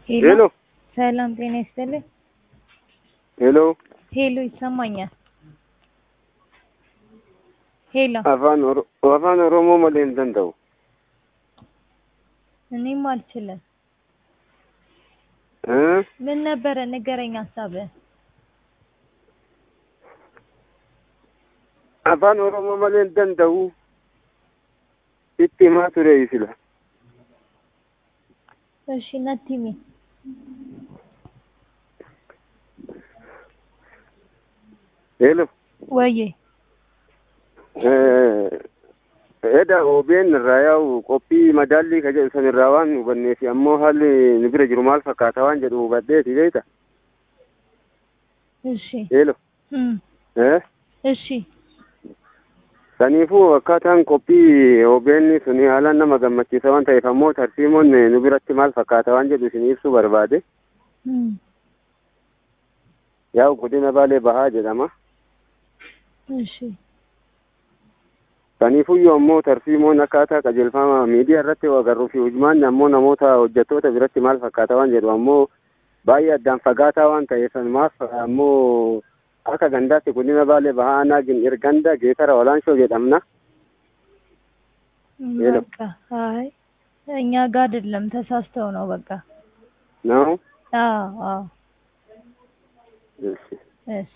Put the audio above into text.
ሄሎ ሰላም ጤና ይስጥልኝ። ሄሎ ሄሎ ይሰማኛል። ሄሎ afaan Oro- afaan oromoo malee hin danda'u እኔም አልችልም። እ? ምን ነበረ ንገረኝ ሀሳብህ። afaan oromoo malee hin danda'u itti himaa ture sila እሺ ነቲሚ ሄሎ ወዬ eda OBN irraa yaa'u qophii madaallii ka jedhu san irraa waan hubanneef ammoo haalli nu bira jiru maal fakkaata waan jedhu hubadheeti beekta እሺ ሄሎ እም፣ Eh? እሺ saniifuu akkaataan qophii OBN suni haalaan nama gammachiisa waan ta'eef ammoo tarsiimoon nu biratti maal fakkaata waan jedhu isin ibsuu barbaade እም፣ yaa'u godina baalee bahaa jedhama እሺ Kaniifuyyuu ammoo tarsiimoon akkaataa qajeelfama miidiyaa irratti agarruu fi hujmaan ammoo namoota hojjettoota biratti maal fakkaata waan jedhu ammoo baay'ee addaan fagaataa waan ta'eef maaf ammoo akka gandaatti godina baalee bahaa aanaa gin'ir ganda geetara olaanshoo jedhamna. ሄሎ። በቃ አይ እኛ ጋር አይደለም ተሳስተው ነው በቃ ነው አዎ አዎ እሺ እሺ